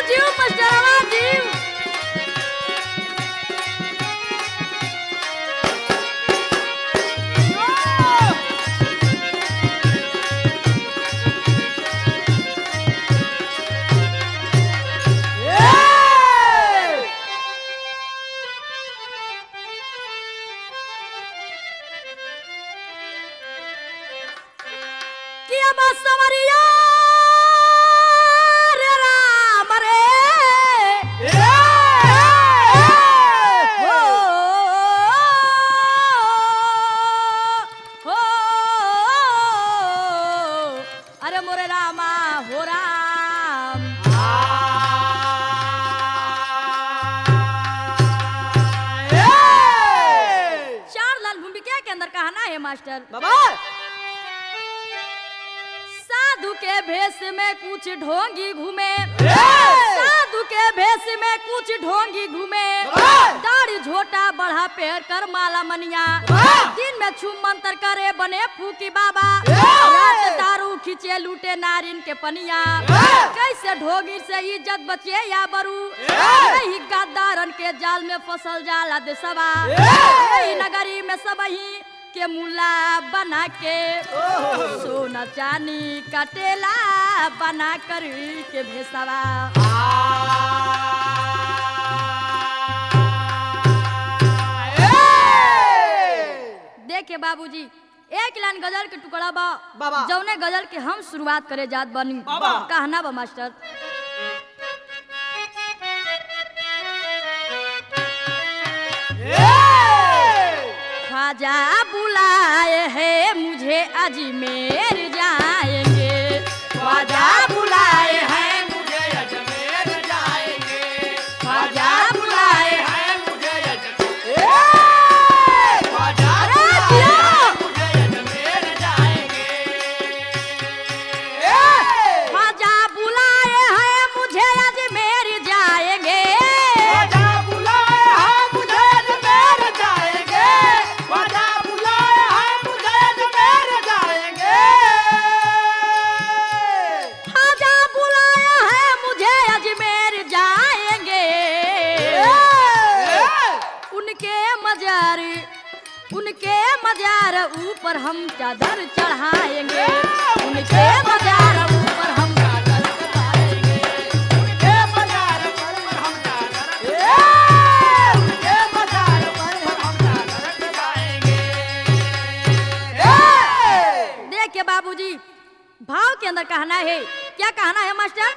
जीव मास्टरवा जीव कि अब सवरिया रे राम रे हो हो अरे मोरे रामा हो राम चार लाल भूमिका के अंदर कहना है मास्टर बाबा साधु के भेष में कुछ ढोंगी घूमे ए! साधु के भेष में कुछ ढोंगी घूमे ए! दाढ़ी झोटा बढ़ा पेड़ कर माला मनिया ए! दिन में छुम मंत्र करे बने फूकी बाबा ए! रात दारू खींचे लूटे नारिन के पनिया ए! कैसे ढोगी से इज्जत बचे या बरू ए! यही गद्दारन के जाल में फसल जाला देसवा ए! यही नगरी में सबही के मुला बना के सोना चानी कटेला बना कर के भेसवा देखे बाबूजी एक लाइन गजल के टुकड़ा बा बाबा। जौने गजल के हम शुरुआत करे जात बनी बाबा। कहना बा मास्टर ख्वाजा बुलाए हैं मुझे अजमेर जाएंगे ख्वाजा बुलाए हैं मुझे अजमेर जाएंगे ख्वाजा बुलाए हैं मुझे अजमेर ख्वाजा अरे बुलाए जियो! हैं मुझे अजमेर जाएंगे ख्वाजा बुलाए हैं मुझे अजमेर जाएंगे ख्वाजा बुलाए हैं मुझे अजमेर जाएंगे ख्वाजा बुलाए हैं मुझे अजमेर जाएंगे ख्वाजा बुलाए हैं मुझे अजमेर जाएंगे उनके मजार उनके मजार ऊपर हम चादर चढ़ाएंगे उनके मजार ऊपर हम चादर चढ़ाएंगे उनके बाजार पर हम चादर उनके बाजार पर हम चादर लगाएंगे देखिए बाबूजी भाव के अंदर कहना है क्या कहना है मास्टर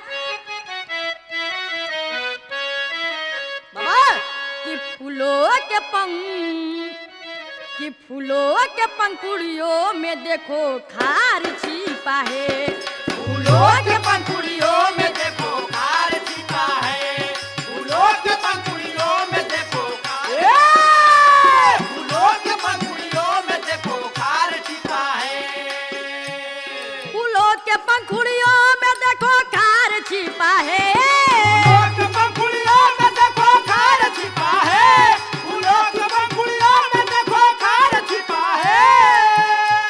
बाबा कि फूलों के पंख कि फूलों के पंखुड़ियों में देखो खार छिपा है फूलों के पंखुड़ियों में देखो खार छिपा है फूलों के पंखुड़ियों में देखो खार फूलों के पंखुड़ियों में देखो खार छिपा है फूलों के पंखुड़ियों में देखो खार छिपा है फूलों के पंखुड़ियों में देखो खार छिपा है फूलों के पंखुड़ियों में देखो खार छिपा है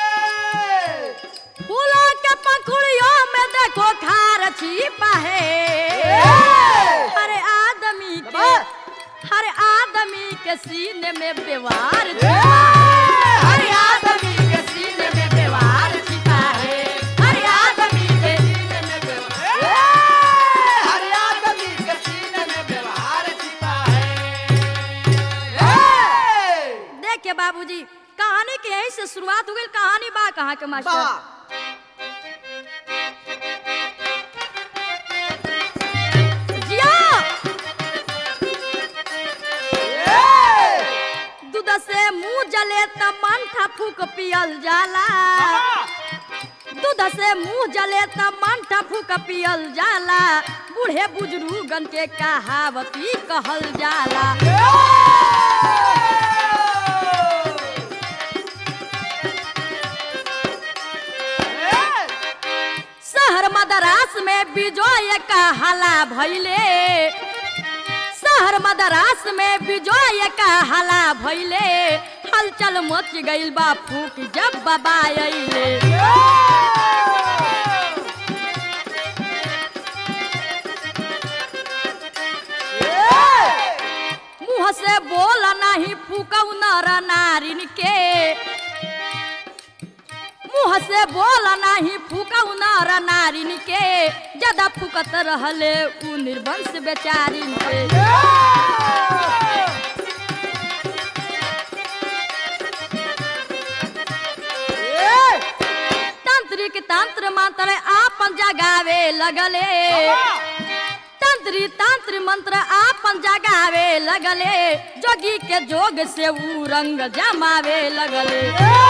फूलों के पंखुड़ियों में देखो खार छिपा है हर आदमी के हर आदमी के सीने में व्यवहार छिपा है हर आदमी के सीने में व्यवहार छिपा है हर आदमी के सीने में व्यवहार हर आदमी के सीने में व्यवहार छिपा है देखिए बाबूजी कहानी के यहीं से शुरुआत हो गई कहानी बा कहाँ के मास्टर बाबा जिया दूध से मुंह जले त मन था फूक पियल जाला दूध से मुंह जले त मन था फूक पियल जाला बूढ़े बुजुर्गन के कहावती कहल जाला शहर मदरास में बिजोय का हला भैले शहर मदरास में बिजोय का हला भैले हलचल मच गइल बा फूक जब बाबा अइले नर नारिन के मुँह से बोल नाही फूकऊ नर नारिन के ज्यादा फूकत रहले उ निर्वंश बेचारिन के तांत्रिक तंत्र मंत्र आपन जगावे लगले तंत्री तंत्र मंत्र आपन जगावे लगले जोगी के जोग से ऊ रंग जमावे लगले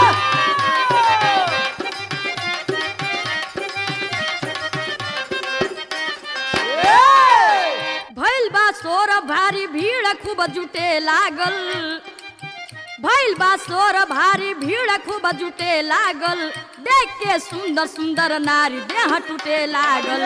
भइल बा सोर भारी भीड़ खूब जुटे लागल भइल बा सोर भारी भीड़ खूब जुटे लागल देख के सुंदर सुंदर नारी देह टूटे लागल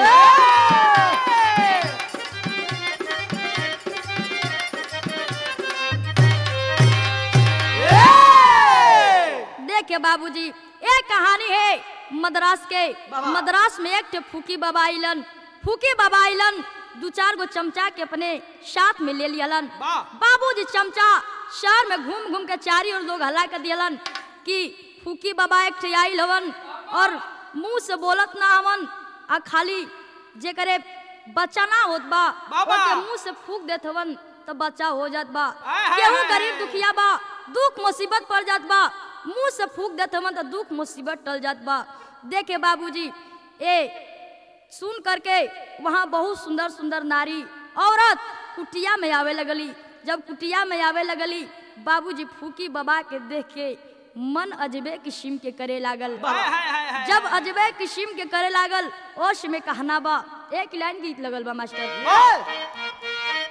देखे बाबूजी एक कहानी है मद्रास के बाबा। मद्रास में एक ठे फूकी बाबा आइलन फूकी बाबा आइलन दू चार गो चमचा के अपने साथ में ले लियलन वाह। बाबूजी चमचा शहर में घूम घूम के चारी और लोग हल्ला कर दियलन कि फूकी बाबा एक ठे आइल हवन और मुंह से बोलत ना हवन आ खाली जे करे बच्चा ना होत बा बाबा। ओके मुंह से फूक देत हवन तो बच्चा हो जात बा आय, हाय, केहू हाय, गरीब हाय। दुखिया बा दुख मुसीबत पड़ जात बा मुंह से फूक देत हवन तो दुख मुसीबत टल जात बा देखे बाबूजी ए सुन करके वहाँ बहुत सुंदर सुंदर नारी औरत कुटिया में आवे लगली जब कुटिया में आवे लगली बाबूजी फूकी बाबा के देख के मन अजबे किस्म के करे लागल हाय, हाय, हाय, हाय। जब अजबे किस्म के करे लागल ओश में कहना बा एक लाइन गीत लगल बा मास्टर बोल।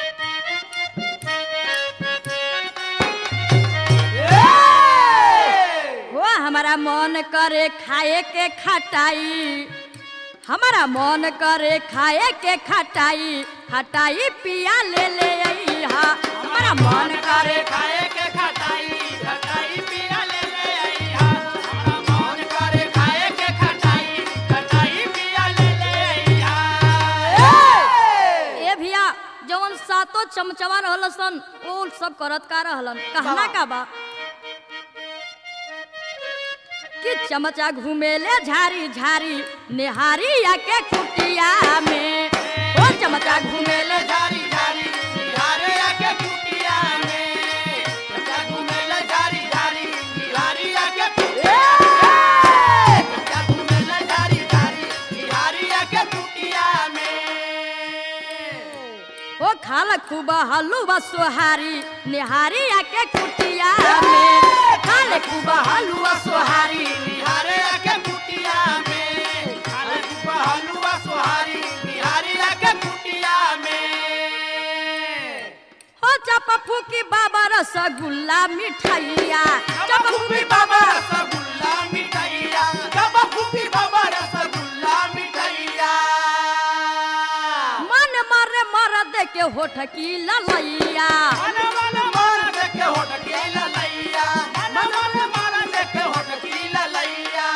हो हमारा मन करे खाए के खटाई हमारा मन करे खाए के खटाई खटाई पिया ले ले अइहा हमारा मन करे खाए के खटाई खटाई पिया ले ले अइहा हमरा मन करे खाए के खटाई खटाई पिया ले ले अइहा ए भैया जवन सातो चमचवा रहल सन ओ सब करत का रहलन कहना का बा कि चमचा घूमेले झारी झारी निहारी या के कुटिया में ओ चमचा घूमेले झारी झारी बिहारे आके कुटिया में बच्चा घूमेला झारी झारी बिहारी आके कुटिया बच्चा घूमेला झारी झारी बिहारी आके कुटिया में ओ खाल खूब हलुआ सोहारी निहारी या के कुटिया में खाल खूब हलुआ सोहारी बिहारे आके कुटिया में खाले कुपा हलुआ सोहारी बिहारी आके कुटिया में हो चप फूकी बाबा रसगुल्ला मिठाइया जब फूफी बाबा रसगुल्ला मिठाइया जब फूफी बाबा रसगुल्ला मिठाइया मन मरे मर दे के होठ की ललैया मन मन मार देखे होठ की ललैया मन मन मार देखे होठ की ललैया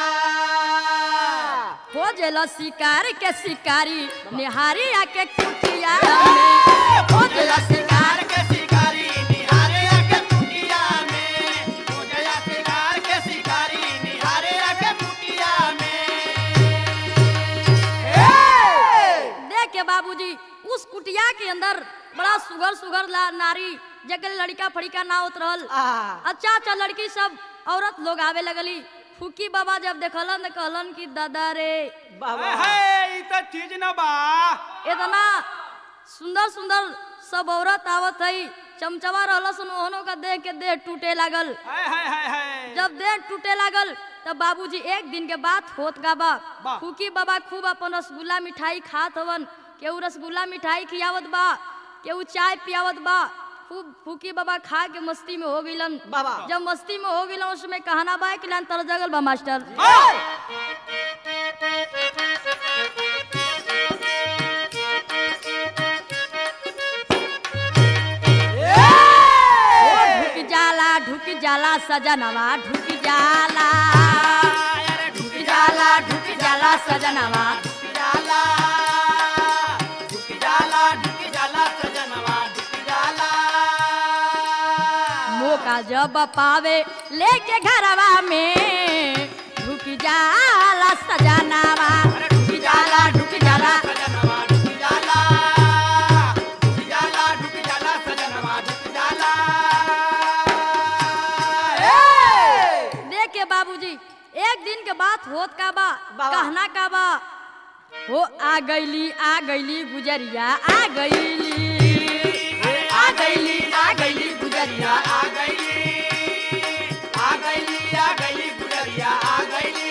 खोजल शिकार के शिकारी निहारी या के कुटिया में खोजल शिकार शिकार के शिकारी निहारे आके कुटिया में हो गया शिकार के शिकारी निहारे आके कुटिया में देख के बाबूजी उस कुटिया के अंदर बड़ा सुगर सुगर ला नारी जगल लड़का फड़िका ना होत रहल अच्छा अच्छा लड़की सब औरत लोग आवे लगली फूकी बाबा जब देखलन त कहलन कि दादा रे हाय हाय ई त चीज न बा इतना सुंदर सुंदर सब औरत आवत हई चमचवा रहल सन ओहनो का देख के देह टूटे लागल हाय हाय हाय हाय जब देह टूटे लागल तब बाबूजी एक दिन के बात होत का बा बा। फूकी बाबा खूब अपन रसगुल्ला मिठाई खात हवन केहू रसगुल्ला मिठाई खियावत बा केहू चाय पियावत बा खूब फूकी बाबा खा के मस्ती में हो गइलन बाबा। जब मस्ती में हो गइलन उसमें कहना बा कि लान तर जगल बा मास्टर हाय ओ ढुक जाला ढुक जाला सजनवा ढुक जाला अरे ढुक जाला ढुक जाला सजनवा ढुक जाला ढुक जाला ढुक जाला सजनवा ढुक जाला मौका मौका जब पावे लेके घरवा में ढुक जाला सजनावा ढुक जाला ढुक जाला सजनवा ढुक जाला ढुक जाला ढुक जाला सजनवा ढुक जाला ए! देखे बाबूजी एक दिन के बात होत का बा बाबा। कहना का बा हो आ गईली आ गईली गुजरिया आ गईली आ गईली आ गईली गुजरिया आ गईली आ गईली आ गईली गुजरिया आ गईली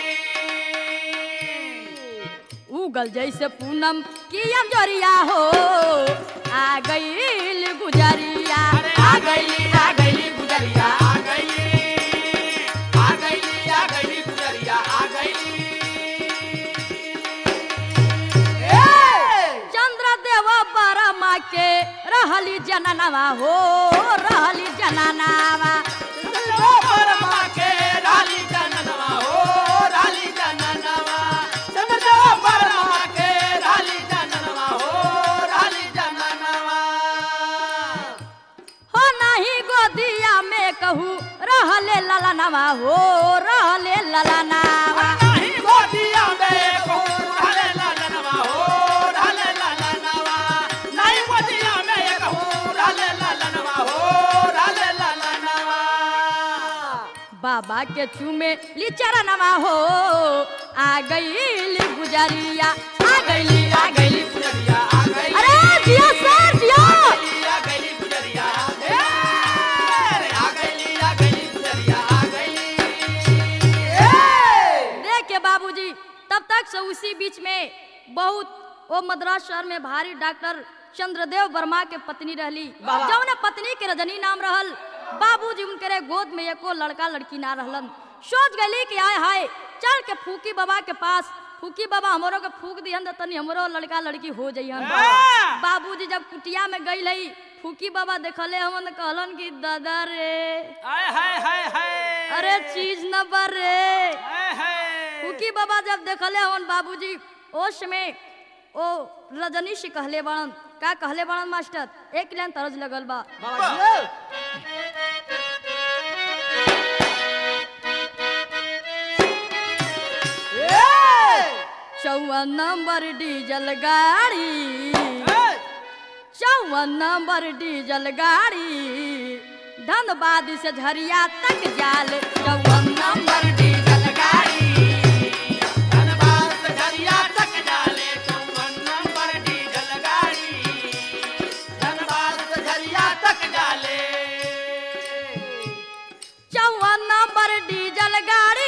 उगल जैसे पूनम की अंजोरिया हो आ गईल गुजरिया अरे आ गईली आ गईली गुजरिया आ गईली आ गईली आ गईली गुजरिया आ गईली ए! चंद्र देव बरमा के रहली जननवा हो रहली जननवा चंद्रो परमा के राली जननवा हो राली जननवा चंद्रो परमा के राली जननवा हो राली जननवा हो नहीं गोदिया में कहू रहले ललनवा हो रहले ललनावा नहीं गोदिया में कहूँ रहले ललनवा हो रहले ललनवा नहीं गोदिया में कहूँ रहले ललनवा हो रहले ललनवा बाबा के चूमे ली चरणवा हो आ गईल गुजरिया आ गईली आ गईली गुजरिया आ गई अरे जिया सर जिया आ गईली गुजरिया ए! आ गईली आ गईली गुजरिया आ गईली ए! देखे बाबूजी तब तक से उसी बीच में बहुत वो मद्रास शहर में भारी डॉक्टर चंद्रदेव वर्मा के पत्नी रहली बाबा। जौन पत्नी के रजनी नाम रहल बाबूजी उनके गोद में एको लड़का लड़की ना रहलन सोच गली कि आय हाय चल के फूकी बाबा के पास फूकी बाबा हमरो के फूक दिहन त तनी हमरो लड़का लड़की हो जइहन हाँ। बाबूजी जब कुटिया में गई रही फूकी बाबा देखले हमन कहलन कि दादा रे आय हाय हाय हाय अरे चीज न बर रे हाय हाय फूकी बाबा जब देखले हवन बाबूजी ओश में ओ रजनी से कहले बड़न का कहले बड़न मास्टर एक लाइन तरज लगल बा बाबा चौवन नंबर डीजल गाड़ी चौवन नंबर डीजल गाड़ी धनबाद से झरिया तक जाल चौवन नंबर डीजल गाड़ी धनबाद से झरिया तक जाले चौवन नंबर डीजल गाड़ी धनबाद से झरिया तक जाले चौवन नंबर डीजल गाड़ी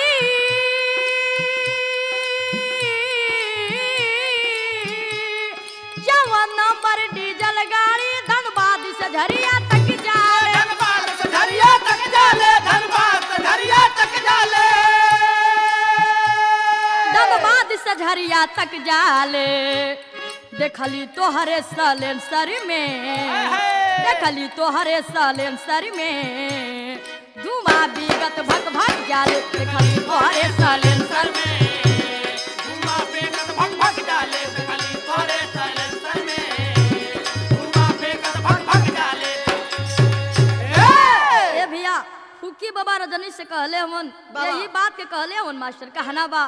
चौवन नंबर डीजल गाड़ी धनबाद से झरिया तक जाले धनबाद से झरिया तक जाले धनबाद से झरिया तक जाले धनबाद से झरिया तक जाले देखली तोहरे सलेंसर में देखली तोहरे सलेंसर में धुआं बिगत भक भक जाले देखली तोहरे सलेंसर में धुआं फेंकत भग भग जाले खाली तोरे साइलेंसर में धुआं फेंकत भग भग जाले ए ए भैया फूकी बाबा रजनी से कहले हमन बाबा। यही बात के कहले हमन मास्टर कहना बा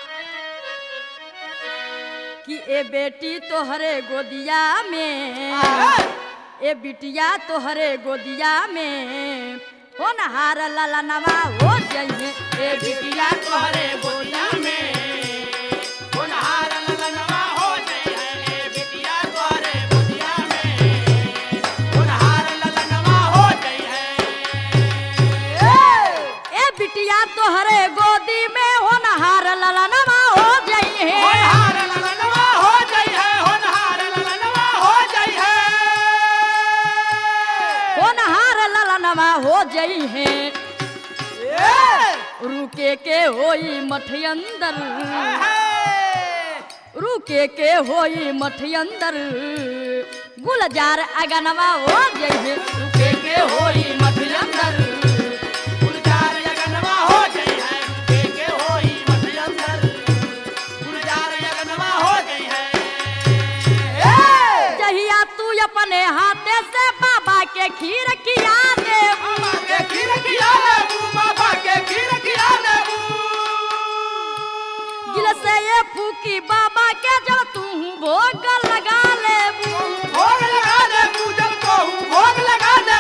कि ए बेटी तोहरे गोदिया में ए बिटिया तोहरे गोदिया में हो नहार लाला नवा हो जाइए ए बिटिया तोहरे गोदिया में होनहार ललनवा हो जाई है ए बिटिया तोहरे गोदिया में होनहार ललनवा हो जाई है ए बिटिया तोहरे गोदी में हो नहार लाला नवा हो जाइए होनहार ललनवा हो जाई है होनहार ललनवा हो जाई है हो नहार लाला नवा हो जाइए ए रुके के होई मठ अंदर है रुके के होई मठ अंदर गुलजार अगनवा हो जाइए रुके के होई मठ अंदर गुलजार यगनवा हो जाई है के के होई मठ अंदर गुलजार यगनवा हो जाई है ए जहिया तू अपने हाथे से बाबा के खीर खिया दे बाबा के खीर से ये फूकी बाबा के जब तू भोग लगा ले भोग लगा दे पूजन को भोग लगा दे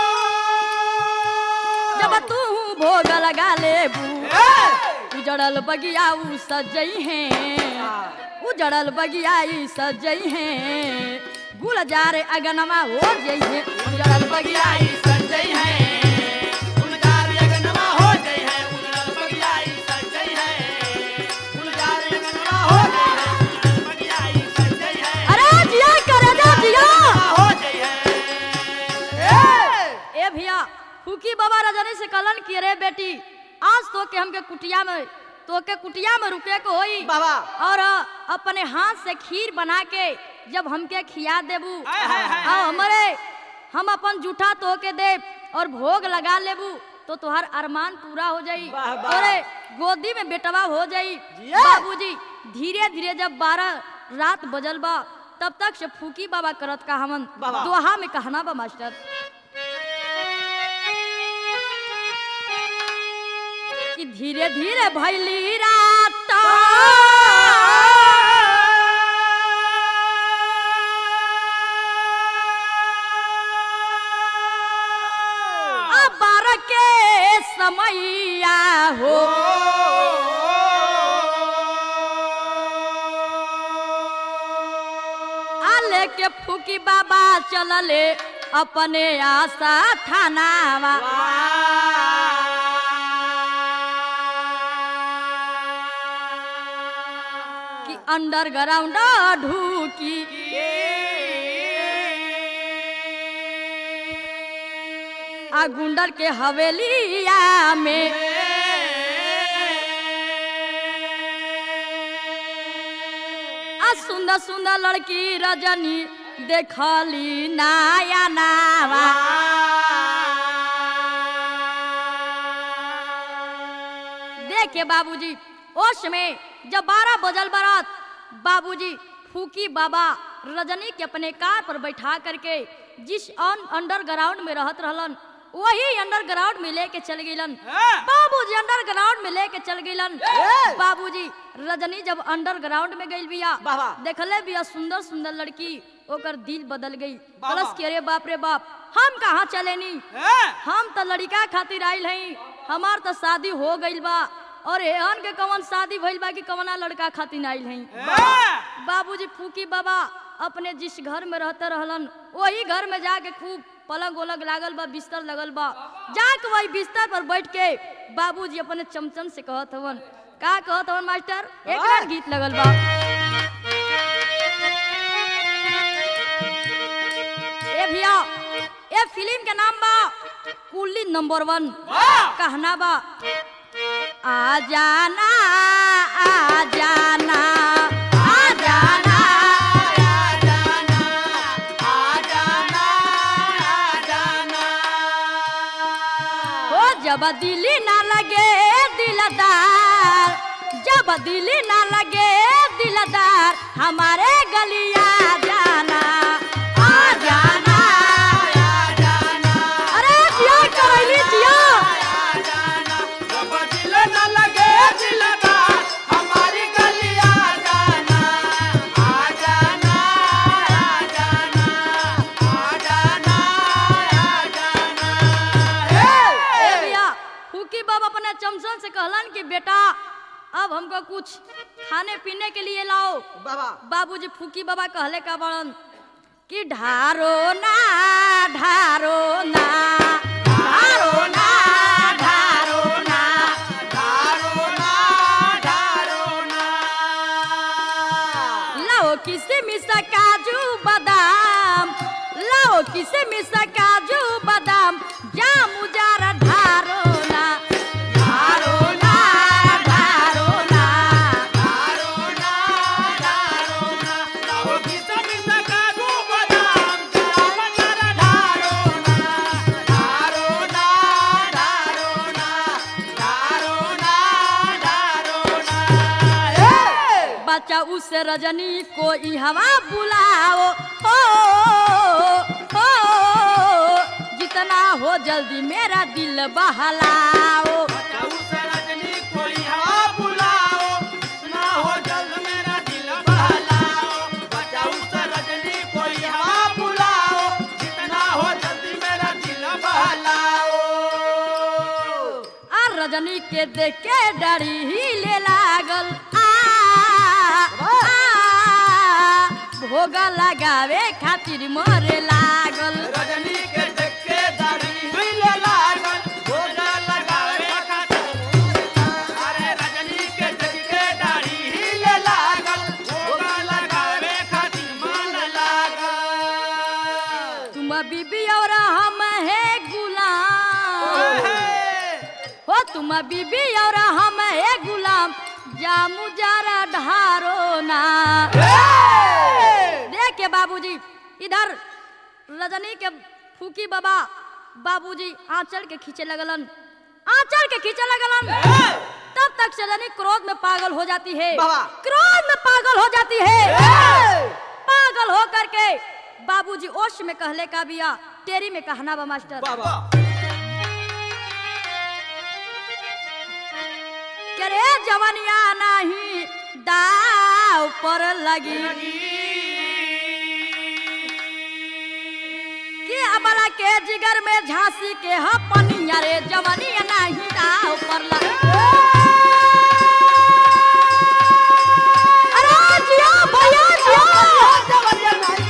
जब तू भोग लगा ले ए! उजड़ल बगिया उ सजई है उजड़ल बगिया ई सजई है गुलजार अगनमा हो जई है उजड़ल बगिया बगियाई संजय है गुलजार यगनमा हो गई है उजड़ल बगियाई संजय है गुलजार यगनमा हो गई है उजड़ल बगियाई संजय है अरे जिया करे दे जिया हो गई है ए! ए भैया फूकी बाबा रजनी से कलन की रे बेटी आज तो के हमके कुटिया में तो के कुटिया में रुके को होई बाबा और अ, अपने हाथ से खीर बना के जब हमके खिया देबू हाय, हाय, हाय, और हमरे हम अपन जूठा तो के देब और भोग लगा लेबू तो तुहार अरमान पूरा हो जाई वाह, वाह। तोरे गोदी में बेटवा हो जाई जिया। बाबूजी धीरे धीरे जब बारह रात बजल बा तब तक से फूकी बाबा करत का हमन बाबा। दोहा में कहना बा मास्टर कि धीरे धीरे भैली रात अब बारह के समैया हो आले के फूकी बाबा चलले अपने आशा थानावा कि अंडरग्राउंड ढूकी आ गुंडर के हवेलिया में आ सुंदर सुंदर लड़की रजनी देखली नाया नावा देखे बाबूजी ओश में जब बारह बजल बरात बाबूजी फूकी बाबा रजनी के अपने कार पर बैठा करके जिस अन अंडरग्राउंड में रहत रहलन वही अंडरग्राउंड में लेके चल गईलन हाँ। बाबूजी अंडरग्राउंड में लेके चल गईलन ए! बाबूजी रजनी जब अंडरग्राउंड में गई बिया बाबा। देखले बिया सुंदर सुंदर लड़की ओकर दिल बदल गई बाबा। प्लस के रे बाप रे बाप हम कहाँ चलेनी हम तो लड़का खातिर आइल हई हमार तो शादी हो गइल बा और एहन के कवन शादी भइल बा कि कवना लड़का खातिर आइल हई बाबूजी फूकी बाबा अपने जिस घर में रहते रहलन वही घर में जाके खूब पलंग उलंग लागल बा बिस्तर लगल बा जाके वही बिस्तर पर बैठ के बाबूजी अपने चमचम से कहत हवन का कहत हवन मास्टर एक हाँ। गीत लगल बा ए भैया ए फिल्म के नाम बा कुली नंबर वन कहना बा आ जाना आ जाना आ जाना ओ जब दिली ना लगे दिलदार जब दिली ना लगे दिलदार हमारे गलिया जाना आ जाना अरे जिया करैली जिया ए भैया फूकी बाबा अपने चमचन से कहलन कि बेटा अब हमको कुछ खाने पीने के लिए लाओ बाबा बाबूजी फूकी बाबा कहले का बड़न कि ढारो ना ढारो ना ढारो ना ढारो ना लाओ किसमिस काजू बादाम लाओ किसमिस काजू बादाम जामु जारा ढारो ना ढारो ना ढारो ना बच्चा उस रजनी को ई हवा बुलाओ हो हो जितना हो जल्दी मेरा दिल बहलाओ कोई हवा बुलाओ ना हो रजनी के देख के डरी हिले लागल आ आ, भोग लगावे खातिर मरे लागल रजनी के देखे दाढ़ी हिले लागल भोगा लगावे खातिर अरे रजनी के देखे दाढ़ी हिले लागल भोगा लगावे खातिर मन लागल तुम बीबी और हम है गुलाम हो तुम बीबी और हम है गुलाम जामू जरा ढारो ना देख के बाबूजी इधर रजनी के फूकी बाबा बाबूजी आंचल के खींचे लगलन आंचल के खींचे लगलन तब तक से रजनी क्रोध में पागल हो जाती है बाबा। क्रोध में पागल हो जाती है पागल हो करके बाबूजी ओश में कहले का बिया टेरी में कहना बा मास्टर बाबा के रे जवनिया नहीं दाव पर लगी कि अबला के जिगर में झांसी के ह पनिया रे जवनिया नहीं दाव पर लगी अरे जियो भैया जियो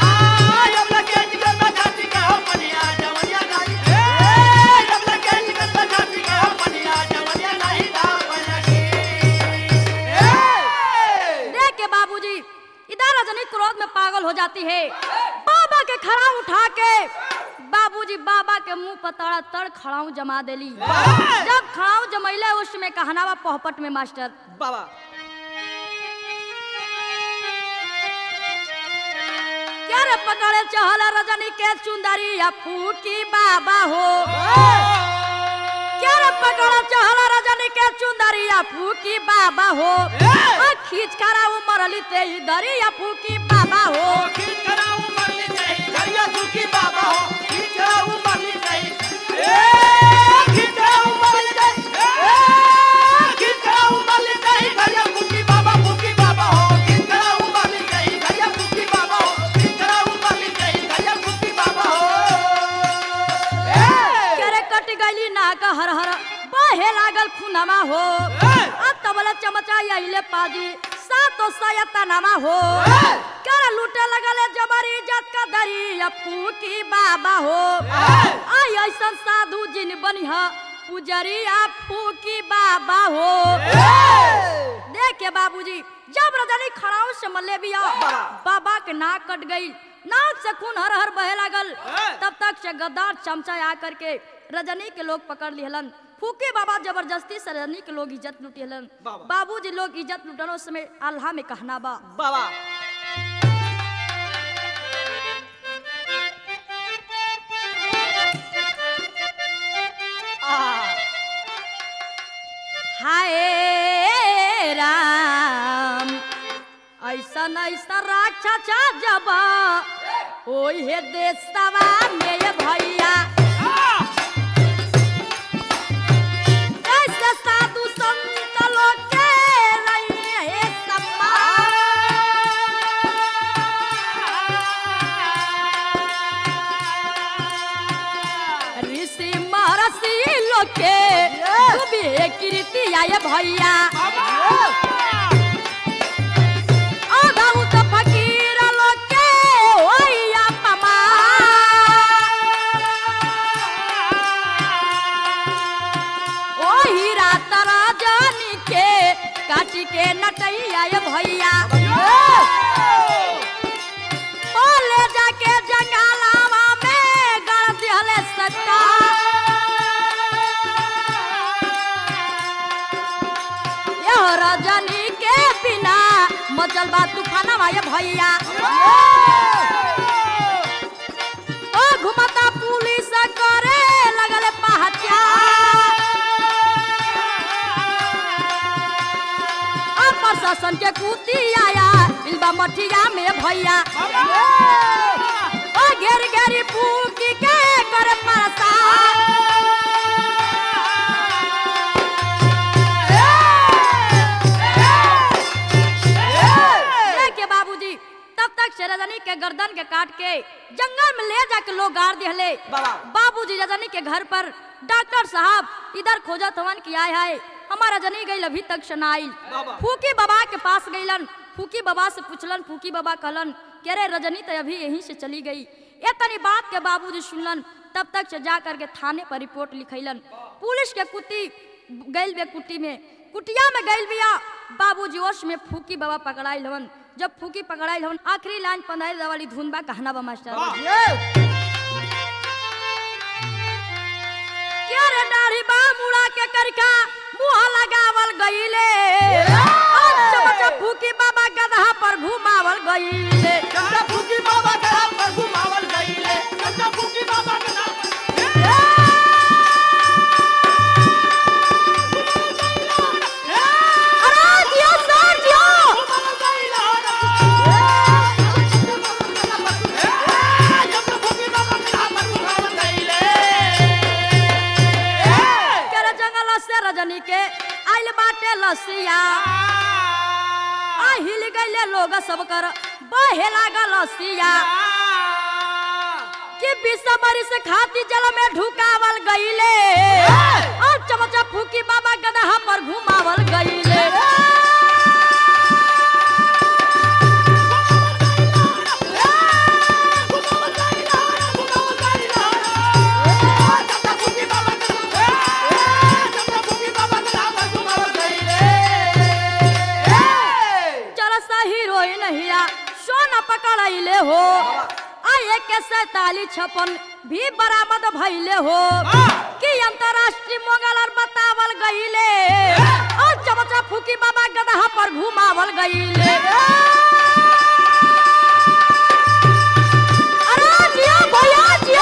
देख के बाबूजी इधर रजनी क्रोध में पागल हो जाती है बाबा के खड़ा उठा के बाबूजी बाबा के मुंह पर तड़ा तड़ खड़ाऊ जमा देली जब खड़ाऊ जमैले उसमें कहनावा पोहपट में मास्टर बाबा क्या रे पकड़े चहल रजनी के चुंदरी या फूकी बाबा हो क्या रे पकड़े चहल रजनी के चुंदरी या फूकी बाबा हो आ खींच करा उमरली ते दरी या फूकी बाबा हो करे कट गईली नाक हर हर बहे लागल खुनमा हो अब तबला चमचा आइले पाजी सातो सयता नमा हो कर लूटे लगले जबरी इज्जत का दरी अपू की बाबा हो आई ऐसन साधु जिन बनिह पुजरी अपू की बाबा हो देख के बाबूजी जब रजनी खड़ाऊ से मल्ले बिया बाबा के नाक कट गई नाक से खून हर हर बहे लागल तब तक से गद्दार चमचा आ करके रजनी के लोग पकड़ लिहलन फूके बाबा जबरदस्ती से रजनी के लोग इज्जत लुटिहलन बाबा। बाबूजी लोग इज्जत लुटनो समय अल्लाह में कहना बा बाबा हाय राम ऐसन ऐसा राक्षसा जब ओहे देशवा में ये भैया ऐसे साधु संत लोग के रहे सम्मान ऋषि महर्षि लोग के डूबे कीर्ति आए भैया अगहु त फकीर लोग के होइया पमा ओही रात राजनी के काटी के नटैया ये भैया ओ ले जाके जंगलावा में गड़ दिहले सट्टा यह रजनी के बिना मचल बा तूफानवा ये भैया ओ घुमता पुलिस करे लगल पहचान अब प्रशासन के कुती आया इल्बा मठिया में भैया ओ घेर घेरी फूकी के करे परेशान देख के बाबूजी तब तब तक से रजनी के गर्दन के काट के जंगल में ले जाके लोग गाड़ दिहले बाबा। बाबूजी रजनी के घर पर डॉक्टर साहब इधर खोजत हवन कि आय हाय हमारा रजनी गई अभी तक शनाइल बाबा। फूकी बाबा के पास गईलन फूकी बाबा से पूछलन फूकी बाबा कहलन कि अरे रजनी तो अभी यहीं से चली गई ये तनी बात के बाबूजी सुनलन तब तक से जा करके थाने पर रिपोर्ट लिखैलन पुलिस के कुत्ती गइल बे कुट्टी में कुटिया में गइल बिया बाबूजी ओश में फूकी बाबा पकड़ाइल हवन जब फूकी पकड़ाइल हवन आखिरी लाइन पंद्रह वाली धुन बा कहना बा मास्टर क्या रे दाढ़ी बा मुड़ा के करका मुंह लगावल गईले अच्छा बच्चा फूकी बाबा गदहा पर घुमावल गईले चंदा फूकी बाबा के नाम पर घुमावल गईले चंदा फूकी बाबा के नाम पर अरे जियो सर जियो घुमावल गईले चंदा फूकी बाबा के नाम पर घुमावल गईले के रे जंगल से रजनी के आइल बाटे लसिया आ हिल गईले लोग सब कर बहे लागल लसिया कि बिसबरी से खाती जल में ढुकावल गईले और चमचा फूकी बाबा गदहा पर घुमावल गईले चरसा हीरोइन हिया सोना पकड़ाइले हो आए के सैतालीस छपन भी बरामद भइले हो कि अंतरराष्ट्रीय मोगल और बतावल गईले और चमचा फूकी बाबा गदहा पर घुमावल गईले अरे जियो भैया जियो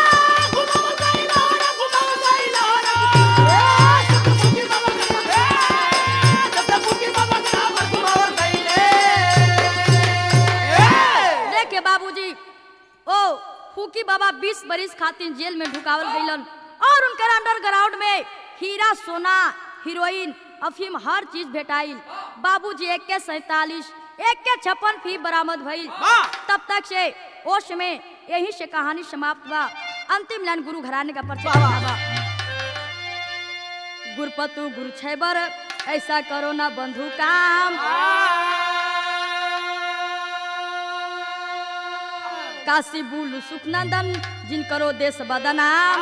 देखे बाबूजी ओ फूकी बाबा 20 बरिस खातिर जेल में ढुकावल गईलन और उनकर अंडरग्राउंड में हीरा सोना हीरोइन अफीम हर चीज भेटाइल बाबूजी एक के सैतालीस एक के छप्पन फी बरामद भइल वाह! तब तक से ओश में यही से कहानी समाप्त बा अंतिम लाइन गुरु घराने का परिचय वाह, वाह। बा गुरपतु गुरु छैबर ऐसा करो ना बंधु काम काशी बुलु सुखनंदन जिन करो देश बदनाम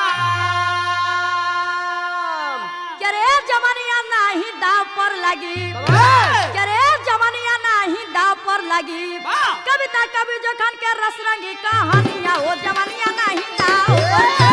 करे जमनिया नाही दाव पर लगी करे जमनिया नाही दाव पर लगी वाह! कविता कवि जोखन के रस रंगी कहानियां हो जमनिया नाही दाव पर